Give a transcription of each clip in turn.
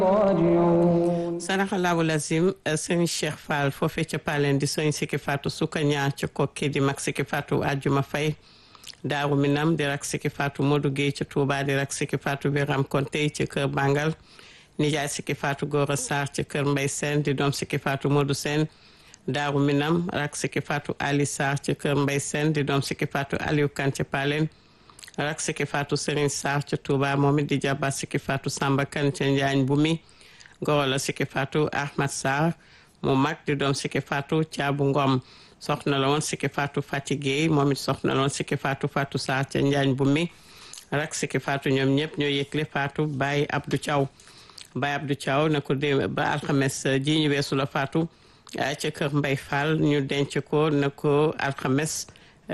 saraxalaabu lazim sëriñ Cheikh Fall foofee ca Palen di sëriñ Sikki Fatou Sukanya ca kokki di mag Sikki Fatou Ajuma Fay Daaru Minam di rak Sikki Fatou Modou Guèye ca Touba di rak Sikki Fatou Biram Konte ca kër Bangal nijaay Sikki Fatou Gora Sarr ca kër Mbay Sène di doom Sikki Fatou Modou Sène Daaru Minam rak Sikki Fatou Ali Sarr ca kër Mbay Sène di doom Sikki Fatou Aliou Kan ca Palen rak Sikki Fatou Serigne Sarr ca Touba moom it di jàbba Sikki Fatou Samba Kan ca Njaañ bu mi goro la Sikki Fatou Ahmad Sarr mu mag di doom Sikki Fatou Caabu Ngom soxna la woon Sikki Fatou Fati Gueye moom it soxna la woon Sikki Fatou Fatou Sarr ca Njaañ bu mi rak Sikki Fatou ñoom ñëpp ñoo yëgle Fatou Baye Abdou Thiaw Baye Abdou Thiaw na ko dé ba alxames ji ñu weesu la Fatou ca kër Mbay Fall ñu denc ko na ko alxames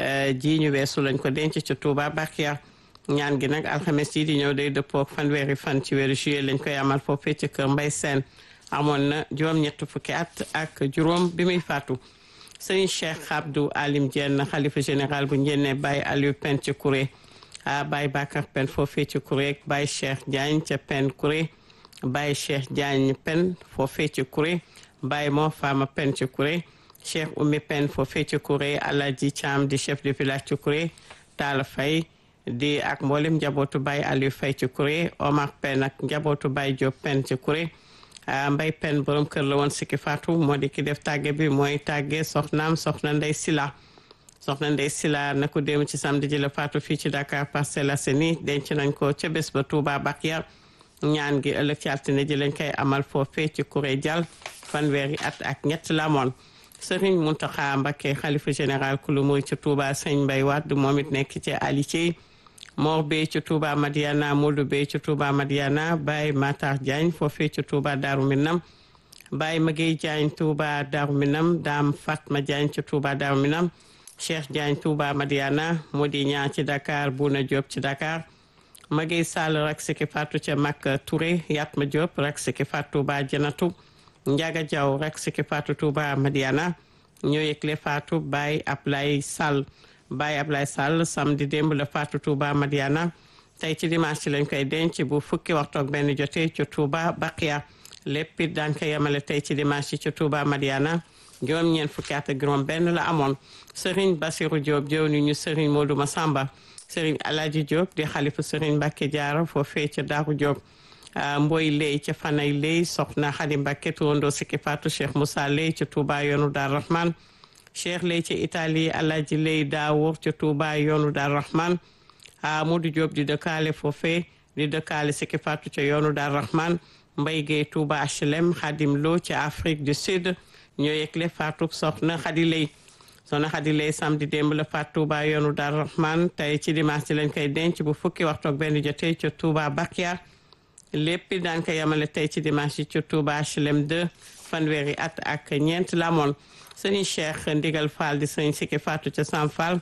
ji ñu weesu lañ ko denc ca Touba Bakia ñaan gi nag alxames yi di ñëw day dëppook fanweeri fan ci weeru juillet lañ koy amal foofee ca kër Mbay Seen amoon na juróom-ñett fukki at ak juróom bi muy faatu sëñ Cheikh Abdou Alim Diène xalifa général bu njenne Baye Aliou Pen ca Kouré a Baye Bakar Pen foofee ca Kouré Baye Cheikh Diagne ca Pen Kouré Baye Cheikh Diagne Pen foofee ca Kouré Baye Mo Fama Pen ca Kouré Cheikh Oumy Pen foofee ca Kouré Alaji Thiam di chef de village ca Kouré Talla Faye di ak mboolem njabootu Baye Aliou Faye ci Kouré Omar Pen ak njabootu Baye Diop Pen ci Kouré Mbay Pen borom kër la woon Sikki Fatou moo di ki def tàgge bi mooy tàgge soxnaam soxna Ndey Sila soxna Ndey Sila na ko dem ci samedi ji la Fatou fii ci Dakar Parcelles Assainies denc nañ ko ca bés ba Touba Bakia ñaan gi ëllëg ci altine ji lañ koy amal foofee ci Kouré Dial fanweeri at ak ñett la moon Serigne Mountakha Mbacké xalifa général kulu muy ci Touba Sëñ Mbay Wade moom it nekk ci Alice Mor Bey ci Touba Madiana Modou Bey ci Touba Madiana Baye Matar Diagne foofee ci Touba Darou Minam Baye Maguey Diagne Touba Darou Minam Dame Fatma Diagne ci Touba Darou Minam Cheikh Diagne Touba Madiana Modi Ñaa ci Dakar Bouna Diop ci Dakar Maguey Sall rak Sikki Fatou ca Makka Touré Yatma Diop rak Sikki Fatou Touba Janatu Njaga Jaw rak Sikki Fatou Touba Madiana ñoo yëgle Fatou Baye Ablay Sall Baye Ablaye Sall samedi démb la Fatou Touba Madiana tey ci dimanche ci lañ koy denc bu fukki waxtu ak benn jotee ci Touba Bakia lépp it daan ko yemale tey ci dimanche ci Touba Madiana juróom-ñeent fukki at ak juróom benn la amoon Serigne Bassirou Diop jëw ni ñu Serigne Modou Massamba Serigne Alaji Diop di xalifa Serigne Mbacke Diarra foofee ca Daaru Diop Mboy Ley ca Fanay Ley soxna Xadi Mbacke turandoo Sikki Fatou Cheikh Moussa Ley ca Touba yoonu Dar Rahman cheikh lay ci italie alaaji lay daawur ca Touba yoonu Dar Rahman Amadou Diop di dëkkaale foofe di dëkkaale Sikki Fatou ca yoonu Dar Rahman Mbay Gay Touba HLM Xadim Lo ca Afrique du Sud ñoo yëgle Fatou soxna Xadi lay soxna Xadi lay samedi démb la Fatou Touba yoonu Dar Rahman tey ci dimanche lañ koy denc bu fukki waxtu ak benn jotee ca Touba Bakia lépp daan ko yemale tey ci dimanche ca Touba HLM 2 fanweeri at ak ñeent la moon sëriñ Cheikh Ndigal Fall di sëriñ Sikki Fatou ca Sam Fall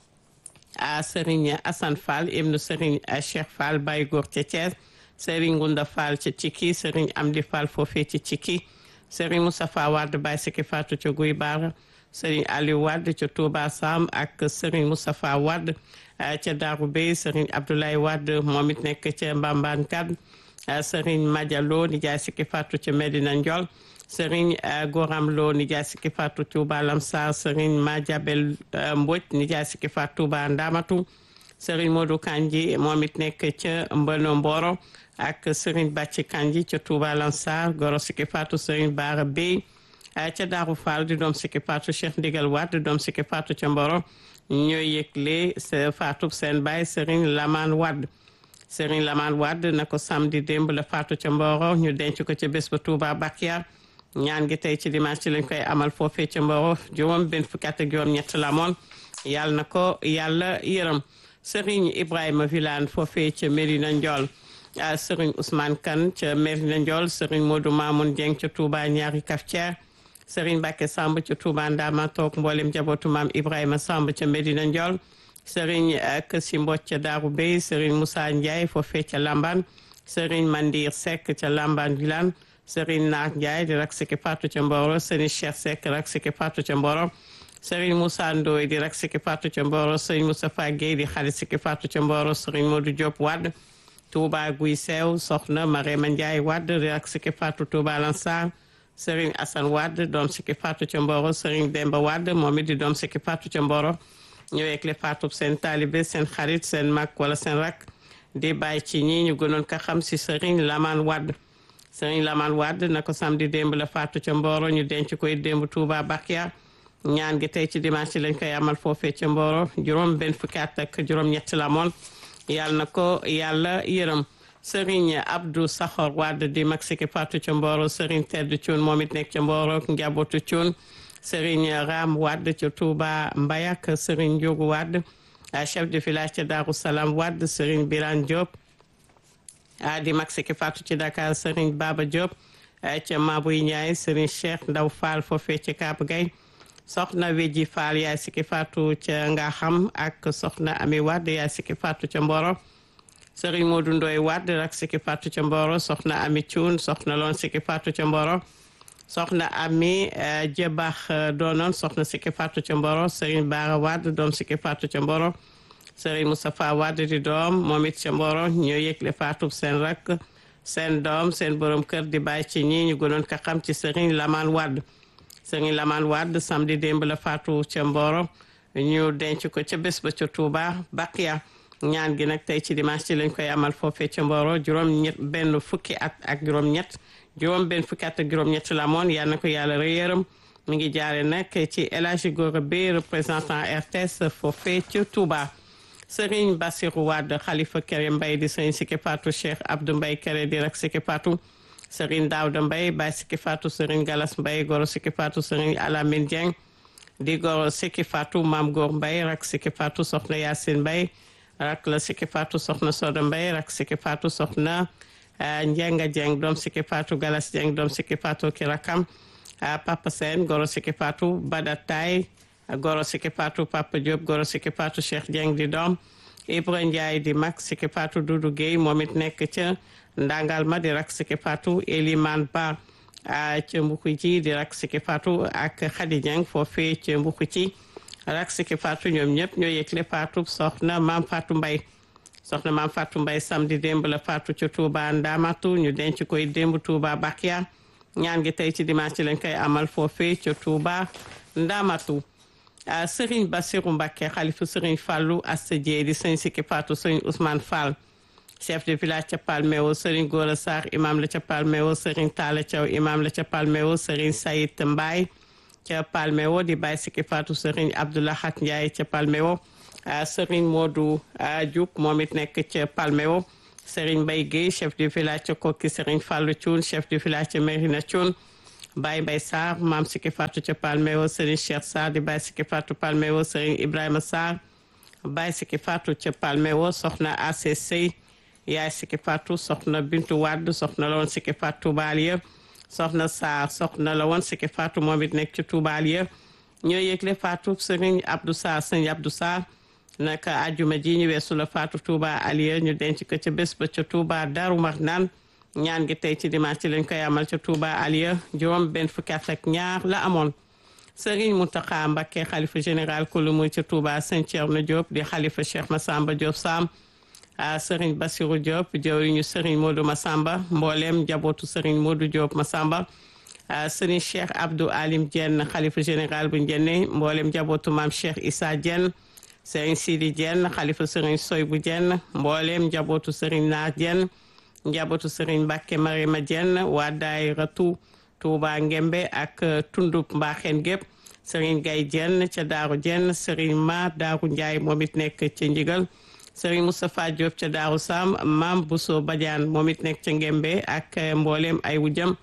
a sëriñ Assane Fall ibnu sëriñ Cheikh Fall Baye Góor ca Thiès sëriñ Ngunda Fall ca Cikki sëriñ Amdi Fall foofee ci Cikki sëriñ Moustapha Wade Baye Sikki Fatou ca Guy Baara sëriñ Aliou Wade ca Touba Sam ak sëriñ Moustapha Wade ca Darou Bey sëriñ Abdoulaye Wade moom it nekk ca Mbambane Kad sëriñ Madialo di jaay Sikki Fatou ca Medina Ndiol sëriñ Goram Lo nijaay Sikki Fatou Touba Lamsar sëriñ Madiabel Mbodj nijaay Sikki Fatou Touba Ndamatu sëriñ Modou Kanji moom it nekk ca Mbano Mboro ak sëriñ Bàcci Kanji ca Touba Lamsar goro Sikki Fatou sëriñ Baara Bey ca Daaru Fall di doom Sikki Fatou Cheikh Ndigal Wade doom Sikki Fatou ca Mboro ñooy yëgle sa Fatou seen baay sëriñ Laman Wade sëriñ Laman Wade na ko samedi démb la Fatou ca Mboro ñu denc ko ca bés ba Touba Bakia ñaan gi tey ci dimanche ci lañ koy amal foofee ca Mboro juróom benn fukki at ak juróom ñett la moon yàlla na ko yàlla yërëm Serigne Ibrahima Vilane foofee ca Medina Ndiol Serigne Ousmane Kane ca Medina Ndiol Serigne Modou Mamoun Dieng ca Touba ñaari Kaftière Serigne Mbacke Samb ca Touba Ndama toog mboolem njabootu maam Ibrahima Samb ca Medina Ndiol Serigne Kësi Mbodj ca Darou Bey Serigne Moussa Ndiaye foofee ca Lamban Serigne Mandir Seck ca Lamban Vilane Serigne Naar Ndiaye di rak Sikki Fatou ca Mboro Serigne Cheikh Seck rak Sikki Fatou ca Mboro Serigne Moussa Ndoye di rak Sikki Fatou ca Mboro Serigne Moustapha Guèye di xarit Sikki Fatou ca Mboro Serigne Modou Diop Wade Touba Guy Seew soxna Marema Ndiaye Wade di rak Siki Fatou Touba Lansar Serigne Assane Wade doom Siki Fatou ca Mboro Serigne Demba Wade moom it di doom Siki Fatou ca Mboro ñëweeg le Fatou seen taalibe seen xarit seen mag wala seen rak di bàyyi ci ñi ñu gënoon ko xam si Serigne Lamane Wade Serigne Lamane Wade na ko samedi démb la Fatou ca Mboro ñu denc koy démb Touba Bakia ñaan gi tey ci dimanche lañ koy amal foofee ca Mboro juróom benn fukki at ak juróom ñett la moon yàlla na ko yàlla yërëm Serigne Abdou Saxor Wade di mag Siki Fatou ca Mboro Serigne Tedd Thioune moom it nekk ca Mboro njabootu Thioune Serigne Ram Wade ca Touba Mbayak Serigne Ndiogu Wade chef de village ca Darou Salam Wade Serigne Birane Diop di mag Siki Fatou ci Dakar Serigne Baba Diop ca Mabouy Ndiaye Serigne Cheikh Ndaw Fall foofee ca Kaab Gay soxna Weji Fall yaay Siki Fatou ca nga xam ak soxna Ami Wade yaay Siki Fatou ca Mboro Serigne Modou Ndoye Wade rak Siki Fatou ca Mboro soxna Ami Thioune soxna loon Siki Fatou ca Mboro soxna Ami Jebax doonoon soxna Siki Fatou ca Mboro Serigne Bara Wade doom Siki Fatou ca Mboro Serigne Moustapha Wade di doom moom it ca Mboro ñoo yëgle Fatou seen rak seen doom seen borom kër di bàyyi ci ñi ñu gënoon ko xam ci Serigne Lamane Wade Serigne Lamane Wade samedi démb la Fatou ca Mboro ñu denc ko ca bés ba ca Touba Bakia ñaan gi nag tey ci dimanche ci lañ koy amal foofee ca Mboro juróom ñett benn fukki at ak juróom ñett juróom benn fukki at ak juróom ñett la moon yal na ko yàlla rëyëram mi ngi jaare nag ci El Hadji Gora Beye représentant RTS foofee ca Touba Serigne Bassirou Wade Khalifa Kéré Mbaye di Serigne Siki Fatou Cheikh Abdou Mbaye Kéré di rak Siki Fatou Serigne Daouda Mbaye Baye Siki Fatou Serigne Galas Mbaye Goro Siki Fatou Serigne Alamine Dieng di Goro Siki Fatou Mam Gor Mbaye rak Siki Fatou Soxna Yacine Mbaye rak la Siki Fatou Soxna Soda Mbaye rak Siki Fatou Soxna Njenga Dieng doom Siki Fatou Galas Dieng doom Siki Fatou ki rakam Papa Sène Goro Siki Fatou Bada Tay Goro Siki Fatou Papa Diop Goro Siki Fatou Cheikh Dieng di doom Ibra Ndiaye di mag Siki Fatou Doudou Guèye moom it nekk ca ndangal ma di rak Siki Fatou Eliman Ba ca mbuku ci di rak Siki Fatou ak Khady Dieng foofee ca mbuku ci rak Siki Fatou ñoom ñëpp ñoo yëgle Fatou soxna Maam Fatou Mbaye soxna Maam Fatou Mbaye samedi démb la Fatou ca Touba Ndamatu ñu denc koy démb Touba Bakia ñaan gi tey ci dimanche lañ koy amal foofee ca Touba Ndamatu Serigne Bassirou Mbacké xalifu Serigne Fallou Asta Dieye di Serigne Siki Fatou Serigne Ousmane Fall chef de village ca Palmeo Serigne Gora Sarr imam la ca Palmeo Serigne Talla Thiaw imam la ca Palmeo Serigne Sayid Mbaye ca Palmeo di Baye Siki Fatou Serigne Abdoulahat Ndiaye ca Palmeo Serigne Modou Diouk moom it nekk ca Palmeo Serigne Mbaye Guèye chef de village ca Kokki Serigne Fallou Thioune chef de village ca Mérina Thioune Baye Mbaye Sarr maam Siki Fatou ca Palmeo Serigne Cheikh Sarr di Baye Siki Fatou Palmeo Serigne Ibrahima Sarr Baye Siki Fatou ca Palmeo soxna ACC yaay Siki Fatou soxna Bintu Wade soxna la woon Siki Fatou Toubalia soxna Sarr soxna la woon Siki Fatou moom it nekk ci Toubalia ñoo yëgle Fatou Serigne Abdou Sarr Serigne Abdou Sarr naka ajuma ji ñu weesu la Fatou Touba Aliya ñu denc ko ca bés ba ca Touba Darou Marnane ñaan gi tey ci dimanche lañ koy amal ca Touba Aliya juróom benn fukki at ak ñaar la amoon Serigne Mountakha Mbacké xalifa général kulu muy ca Touba Sëñ Thierno Diop di xalifa Cheikh Massamba Diop Sam Serigne Bassirou Diop jawriñu Serigne Modou Massamba mbooleem njabootu Serigne Modou Diop Massamba Serigne Cheikh Abdou Alim Diène xalifa général bu Ndiéné mbooleem njabootu maam Cheikh Issa Diène Serigne Sidi Diène xalifa Serigne Soy bu Diène mbooleem njabootu Serigne Naar Diène njabootu Serigne Mbacke Marima Diène waa daayiratu Touba Ngembe ak tundub Mbaxeen gépp Serigne Gaye Diène ca Daaru Diène Serigne Ma Daaru Ndiaye moom it nekk ca Ndigal Serigne Moustapha Diop ca Daaru Sam Mam Bousso Badiane moom it nekk ca Ngembe ak mbooleem ay wujam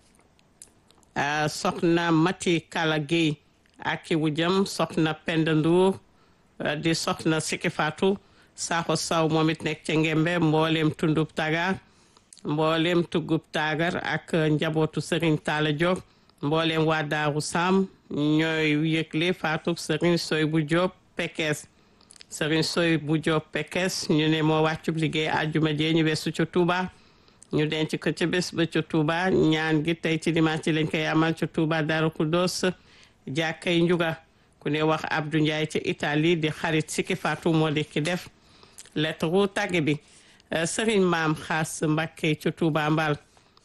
soxna Mati Kala Gueye ak i wujam soxna Penda Ndour di soxna Siki Fatou Sakho Saw moom it nekk ca Ngembe mbooleem tundub Tagar mbooleem tuggub Tagar ak njabootu Serigne Talla Diop mbooleem waa Daaru Sam ñooy yëgle Fatou Serigne Soy bu Diop Pekes Serigne Soy bu Diop Pekes ñu ne moo wàccub liggéey àjjuma jee ñu weesu ca Touba ñu denc ko ca bés ba ca Touba ñaan gi tey ci dimanche lañ koy amal ca Touba Darou Khoudoss jàkkay njuga ku ne wax Abdou Ndiaye ca Italie di xarit Siki Fatou moo di ki def lettre tàgge bi Serigne Maam Xaas Mbacké ca Touba Mbal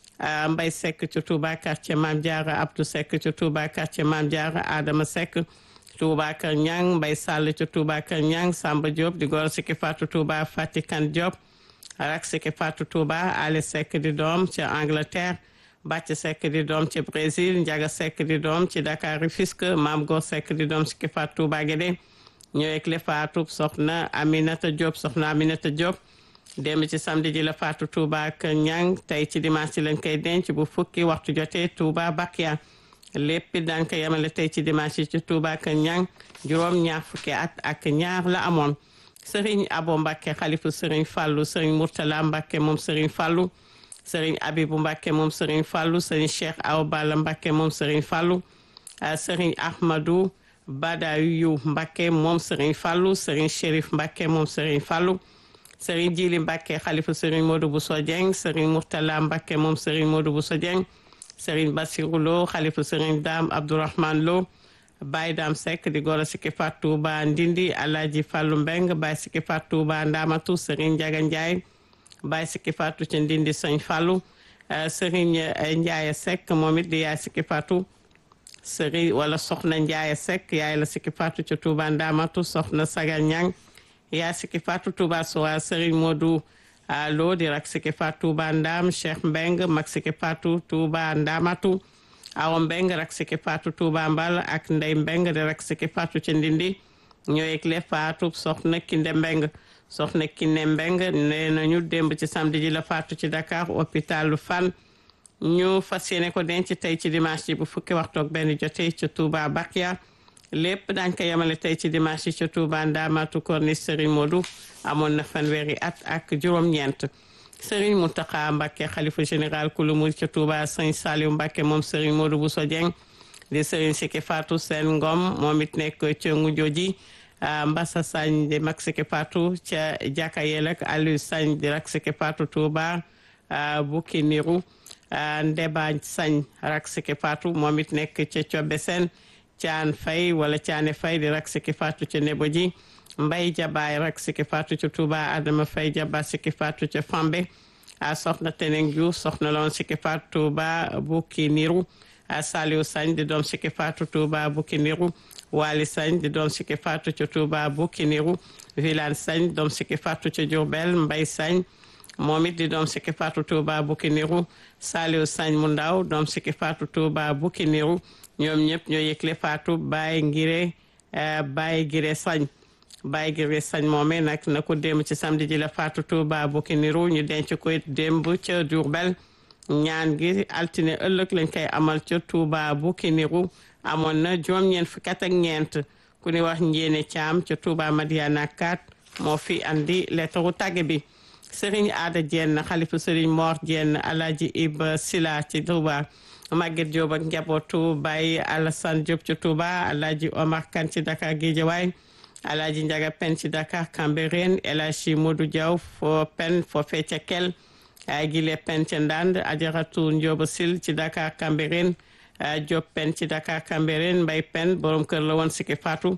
Mbay Seck ca Touba quartier Maam Diarra Abdou Seck ca Touba quartier Maam Diarra Adama Seck Touba Kër Ñang Mbay Sall ca Touba Kër Ñang Samba Diop di goro Siki Fatou Touba Fatikan Diop rak Siki Fatou Touba Ali Seck di doom ca Angleterre Bàcc Seck di doom ci Brésil Njaga Seck di doom ci Dakar Rufisque Maam Gor Seck di doom Siki Fatou Touba Guédé ñëwek le Fatou soxna Aminata Diop soxna Aminata Diop démb ci samedi ji la Fatou Touba ak Ñang tey ci dimanche ci lañ koy denc bu fukki waxtu jotee Touba Bakia lépp daan ko yemale tey ci dimanche ci Touba ak Ñang juróom ñaar fukki at ak ñaar la amoon Serigne Abo Mbacké xalifu Serigne Fallou Serigne Mourtala Mbacké moom Serigne Fallou Serigne Abibou Mbacké moom Serigne Fallou Serigne Cheikh Awa Balla Mbacké moom Serigne Fallou Serigne Ahmadou Badayu Mbacké moom Serigne Fallou Serigne Chérif Mbacké moom Serigne Fallou Serigne Djili Mbacké xalifu Serigne Modou Bousso Dieng Serigne Mourtala Mbacké moom Serigne Modou Bousso Dieng Serigne Bassirou Lo xalifu Serigne Dame Abdourahmane Lo Baye Dame Seck di goro Siki Fatou Touba Ndindi Alhaji Fallou Mbeng Baye Siki Fatou Touba Ndamatu Serigne Ndiaga Ndiaye Baye Siki Fatou ci Ndindi Sëñ Fallou Serigne Ndiaye Seck moom it di yaay Siki Fatou Serigne wala Soxna Ndiaye Seck yaay la Siki Fatou ci Touba Ndamatu Soxna Sagal Ñang yaay Siki Fatou Touba Sowa Serigne Modou Lo di rak Siki Fatou Touba Ndam Cheikh Mbeng mag Siki Fatou Touba Ndamatu awa mbeng rak Siki Fatou Touba Mbal ak ndey mbeng di rak Siki Fatou ci ndindi ñoo yëgle Fatou soxna Kinde Mbeng soxna Kinde Mbeng nee nañu démb ci samedi ji la Fatou ci Dakar hôpitalu Fann ñu fas yéene ko denc tey ci dimanche ji bu fukki waxtu ak benn jotee ci Touba Bakia lépp daañ ko yemale tey ci dimanche ji ci Touba Ndamatu Corniche Serigne Modou amoon na fanweeri at ak juróom-ñeent Serigne Mountakha Mbacké xalifa général kulu murid ca Touba Serigne Saliou Mbacké moom Serigne Modou Bousso Dieng di Serigne Siki Fatou Sène Ngom moom it nekk ca Ngudioji Mbassa Sagne di mag Siki Fatou ca Jaka Yelek Aliou Sagne di rak Siki Fatou Touba Bukki Niru Ndeba Sagne rak Siki Fatou moom it nekk ca Cobe Sène Caan Fay wala Caane Fay di rak Siki Fatou ca Neboji mbay jabaay rak Siki Fatou ca Touba Adama Fay jaba Siki Fatou ca Fambe a soxna Teneng Diouf soxna loon Siki Fatou Touba Bukki Niru a Saliou Sagne di doom Siki Fatou Touba Bukki Niru Wali Sagne di doom Siki Fatou ca Touba Bukki Niru Vilane Sagne doom Siki Fatou ca Diourbel Mbay Sagne moom it di doom Siki Fatou Touba Bukki Niru Saliou Sagne mu ndaw doom Siki Fatou Touba Bukki Niru ñoom ñëpp ñoo yëgle Fatou Baye Ngire Baye Ngire Sagne Baye Gire Sañ moome nag na ko démb ci samedi ji la Fatou Touba Bukki Niru ñu denc ko démb ca Diourbel ñaan gi altine ëllëg lañ koy amal ca Touba Bukki Niru amoon na juróom-ñeent fukki at ak ñeent ku ni wax njéene caam ca Touba Madiana 4 moo fi andi lettaru tàgge bi Serigne Aada Dieng xalifu Serigne Mor Dieng Alaaji Iba Sila ci Touba Maguette Diop ak njabootu Baye Alassane Diop ca Touba Alaaji Omar Kane ci Dakar Guédiawaye Alaaji Njaga Pen ci Dakar Cambérène El Hadji Modou Diaw fo pen fo fecca kel ay gile pen ca Ndande Ajaratu Njoba Sil ci Dakar Cambérène Diop pen ci Dakar Cambérène Mbay pen borom kër la woon Siki Fatou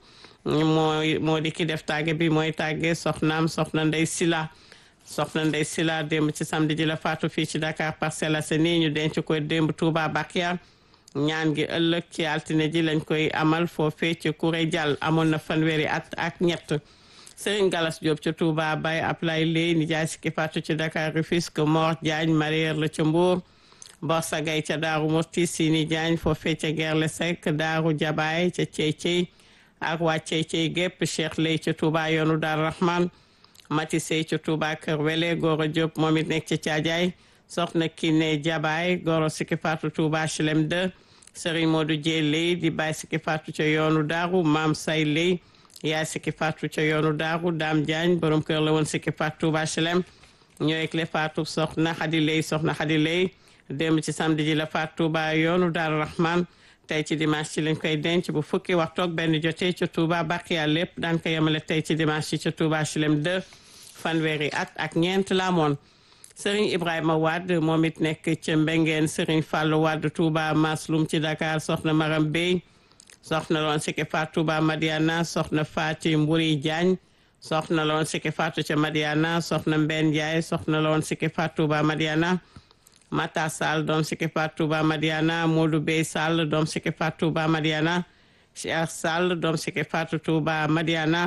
mooy moo di ki def tàgge bi mooy tàgge soxnaam soxna Ndey Sila soxna Ndey Sila démb ci samedi ji la Fatou fii ci Dakar Parcelles Assainies ñu denc ko démb Touba Bakia ñaan gi ëllëg ci altine ji lañ koy amal foofee ci Kuré Jàll amoon na fanweeri at ak ñett Serigne Galas Diop ca Touba Baye Ablaye Lay nijaay Siki Fatou ci Dakar Rufisque Mor Diagne Marière la ca Mbour Borsa Gay ca Daaru Murti Sini Diagne foofee ca Gerle Seck Daaru Jabaay ca Cey Cey ak waa Cey Cey gépp Cheikh Lay ca Touba yoonu Dar Rahman Mati Sey ca Touba Kër Wele Goro Diop moom it nekk ca Caajaay soxna Kiné Jabaay Goro Siki Fatou Touba HLM 2 Serigne Modou Dieye Lay di Baye Siki Fatou ca yoonu Daaru Maam Say Lay yaay Siki Fatou ca yoonu Daaru Dame Diagne borom kër la woon Siki Fatou Touba HLM ñooy le Fatou soxna Xadi Lay soxna Xadi Lay démb ci samedi ji la Fatou Touba yoonu Daaru Rahman tey ci dimanche ci lañ koy denc bu fukki waxtu ak benn jotee ca Touba Bakiya lépp daan ko yemale tey ci dimanche ci ca Touba HLM 2 fanweeri at ak ñeent la amoon Serigne Ibrahima Wade moom it nekk ca Mbengeen Serigne Fallou Wade Touba Maslum ci Dakar soxna Maram Bey soxna loon Siki Fatou Touba Madiana soxna Fati Mburi Diagne soxna la woon Siki Fatou ca Madiana soxna Mbène Ndiaye soxna la woon Siki Fatou Touba Madiana Mata Sall doom Siki Fatou Touba Madiana Modou Bey Sall doom Siki Fatou Touba Madiana Cheikh Sall doom Siki Fatou Touba Madiana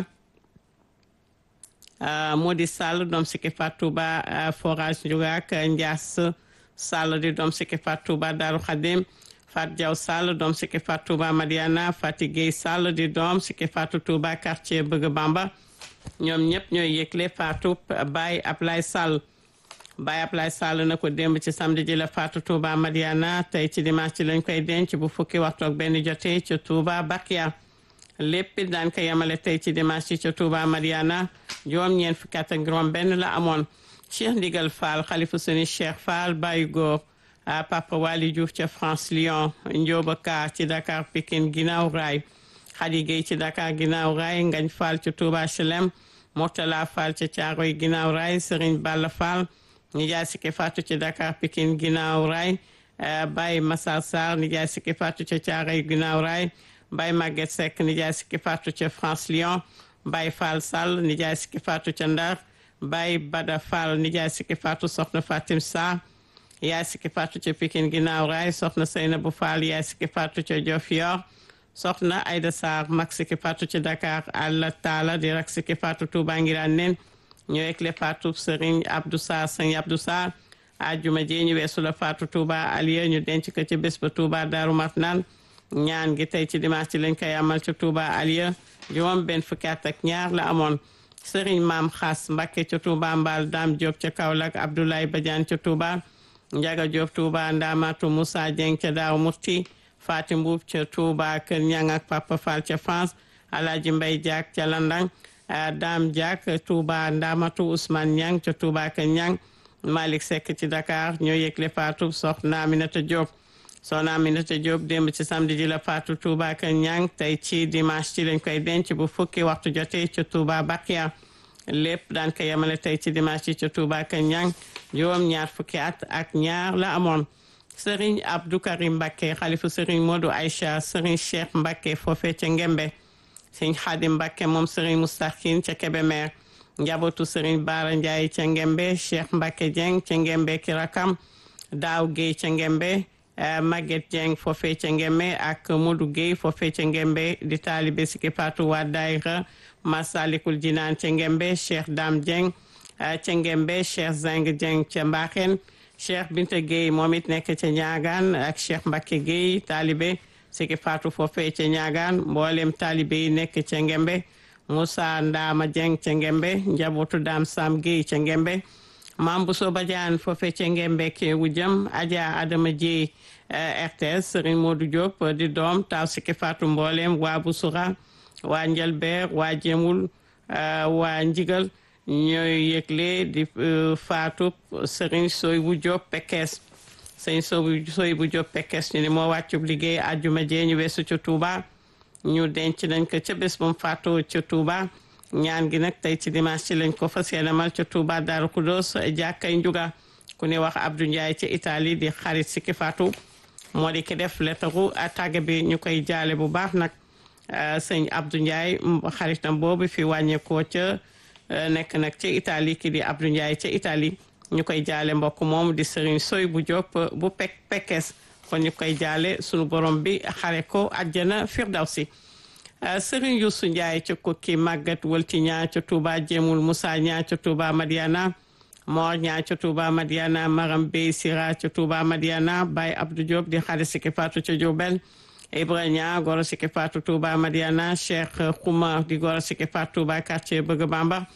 Modi Sall doom Siki Fatou Touba forage Ndiougac Ndias Sall di doom Siki Fatou Touba Darou Khadim Fat Diaw Sall doom Siki Fatou Touba Madiana Fati Gueye Sall di doom Siki Fatou Touba quartier Bëgg Bamba ñoom ñëpp ñooy yëgle Fatou Baye Ablaye Sall Baye Ablaye Sall na ko démb ci samedi ji la Fatou Touba Madiana tey ci dimanche ci lañ koy denc bu fukki waxtu ak benn jotee ci Touba Bakia lépp daan ko yemale tey ci dimanche ci ca Touba Madiana juróom ñeent fukki at ak juróom benn la amoon Cheikh Ndigal Fall xalifu suni Cheikh Fall Baye Góor Papa Wali Diouf ca France Lyon Ndioba Ka ci Dakar Pikine ginnaaw raay Khady Gueye ci Dakar ginnaaw raay Ngañ Fall ci Touba Chelem Mourtala Fall ci Thiaroye ginnaaw raay Serigne Balla Fall nijaay Siki Fatou ci Dakar Pikine ginnaaw raay Baye Massar Sarr nijaay Siki Fatou ci Thiaroye ginnaaw raay Baye Maguette Seck nijaay Siki Fatou ci France Lyon Baye Fall Sall nijaay Siki Fatou ca Ndar Baye Bada Fall nijaay Siki Fatou soxna Fatim Sarr yaay Siki Fatou ca Pikine ginnaaw raay soxna Seynabou Fall yaay Siki Fatou ca Diofior soxna Aïda Sarr mag Siki Fatou ci Dakar Alla Talla di rak Siki Fatou Touba Ngiraan nen ñoo ekle Fatou Serigne Abdou Sarr Serigne Abdou Sarr ajuma ji ñu weesu la Fatou Touba Aliya ñu denc ko ci bés ba Touba Darou Marnaan ñaan gi tey ci dimanche ci lañ koy amal ci Touba Aliya juróom benn fukki at ak ñaar la amoon Serigne Maam Xaas Mbacké ca Touba Mbal Dame Diop ca Kaolack Abdoulaye Badiane ca Touba Ndiaga Diop Touba Ndamatu Moussa Dieng ca Daaru Murti Fatim Mbuub ca Touba Kër Ñang ak Papa Fall ca France Alaaji Mbay Diak ca Landang Dame Diak Touba Ndamatu Ousmane Ñang ca Touba Kër Ñang Malick Seck ci Dakar ñoo yëgle Fatou soxna Aminata Diop soxna Aminata Diop démb ci samedi ji la Fatou Touba Kër Ñang tey ci dimanche ci lañ koy denc bu fukki waxtu jotee ca Touba Bakia lépp daan ko yemale tey ci dimanche ci ca Touba Kër Ñang juróom ñaar fukki at ak ñaar la amoon Serigne Abdou Karim Mbacké xalifu Serigne Modou Aïcha Serigne Cheikh Mbacké foofee ca Ngembe Serigne Khadim Mbacké moom Serigne Moustakhin ca Kébémer njabootu Serigne Bara Ndiaye ca Ngembe Cheikh Mbacké Dieng ca Ngembe ki rakam Daaw Guèye ca Ngembe Maguette Dieng foofee ca Ngembe ak Modou Guèye foofee ca Ngembe di taalibe Siki Fatou waa daayira Masalikul Jinaan ca Ngembe Cheikh Dame Dieng ca Ngembe Cheikh Zeng Dieng ca Mbaxeen Cheikh Binta Gueye moom it nekk ca Ñaagaan ak Cheikh Mbacké Gueye taalibe Siki Fatou foofee ca Ñaagaan mboolem taalibe yi nekk ca Ngembe Moussa Ndama Dieng ca Ngembe njabootu Dam Sam Gueye ca Ngembe Mam Bousso Badiane foofee ca Ngembe ke wujjam Adja Adama Dieye RTS Serigne Modou Diop di doom taw Siki Fatou mboolem waa Boussoura waa Njalbeer waa Jemul waa Njigal ñooy yëgle di faatu Serigne Soy bu Diop Pekes Serigne Soy bu Diop Pekes ñu ni moo wàccub liggéey àjjuma jee ñu weesu ca Touba ñu denc nañ ko ca bés bu mu faatoo ca Touba ñaan gi nag tey ci dimanche ci lañ ko fas yéene mal ca Touba Darou Khoudoss jàkkay njuga ku ne wax Abdou Ndiaye ca Italie di xarit Siki Fatou moo di ki def lettaru tàgge bi ñu koy jaale bu baax nag sëñ Abdou Ndiaye xaritam boobu fi wàññeekoo ca nekk nag ca Italie ki di Abdou Ndiaye ca Italie ñu koy jaale mbokk moom di Serigne Soy bu Diop bu pek pekes kon ñu koy jaale sunu borom bi xare ko àjjana firdawsi Serigne Youssou Ndiaye ca kokki màggat wëlti ñaa ca Touba Jéemul Moussa ñaa ca Touba Madiana Mor ñaa ca Touba Madiana Maram Bey Sira ca Touba Madiana Baye Abdou Diop di xare Siki Fatou ca Diourbel Ibrahima goro Siki Fatou Touba Madiana Cheikh Khouma di goro Siki Fatou Touba quartier Bëgg Bamba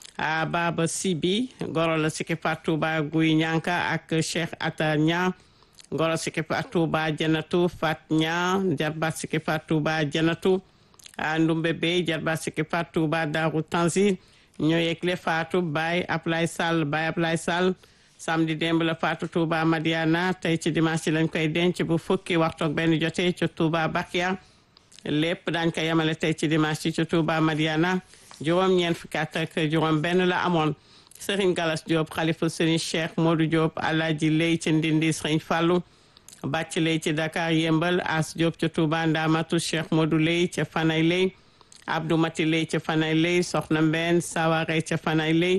a Baba Sibi goro la Siki Fatou Touba Guy Ñanka ak Cheikh Ata Ña goro Siki Fatou Touba Janatu Fat Ña jarbat Siki Fatou Touba Janatu a Ndumbe Bey jarbat Siki Fatou Touba Daaru Tanzil ñoo yegle Fatou Baye Ablay Sall Baye Ablay Sall samedi démb la Fatou Touba Madiana tey ci dimanche lañ koy denc bu fukki waxtu ak benn jotee ci Touba Bakia lépp daañ ko yemale tey ci dimanche ci Touba Madiana juróom ñeent fukki at ak juróom benn la amoon Serigne Galas Diop xalifa Serigne Cheikh Modou Diop Alaaji Lay ci Ndindi Serigne Fallou bàcc lay ci Dakar yembal As Diop ca Touba Ndamatu Cheikh Modou Lay ca Fanay Lay Abdou Mati Lay ca Fanay Lay soxna Mbeen Saware ca Fanay Lay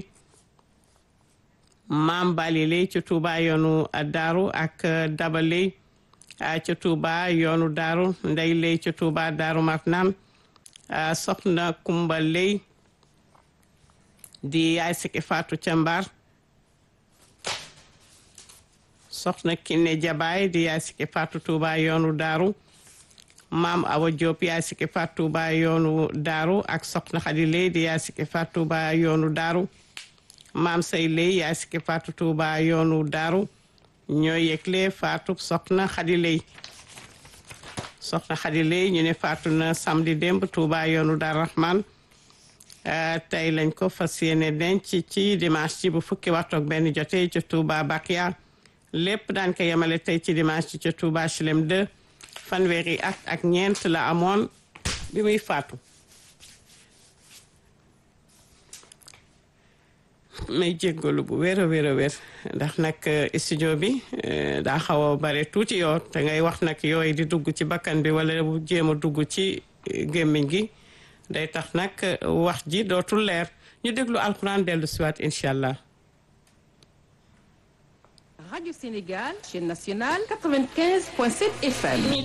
Maam Bali Lay ca Touba yoonu Daaru ak Daba Lay ca Touba yoonu Daaru Ndey Lay ca Touba Daaru Marnaan soxna Kumba Lay di yaay Siki Fatou ca Mbar soxna Kiné Jabaay di yaay Siki Fatou Touba yoonu Daaru maam Awa Diop yaay Siki Fatou Touba yoonu Daaru ak soxna Xadi Lay di yaay Siki Fatou Touba yoonu Daaru maam Say Lay yaay Siki Fatou Touba yoonu Daaru ñoo yëgle Fatou soxna Xadi Lay soxna Xadi Lay ñu ne Fatou na samedi démb Touba yoonu Daaru Rahman tey lañ ko fas yéene denc ci dimanche ci bu fukki waxtu ak benn jotee ca Touba Bakia lépp daan ko yemale tey ci dimanche ci ca Touba Chelem 2 fanweeri at ak ñeent la amoon bi muy faatu may jéggalu bu wér a wér a wér ndax nag studio bi daa xaw a bare tuuti yoo te ngay wax nag yooyu di dugg ci bakkan bi wala bu jéem a dugg ci gémmiñ gi day tax nag wax ji dootul leer ñu déglu alxuraan dellu siwaat incha allah Radio Sénégal, chaîne nationale 95.7 FM.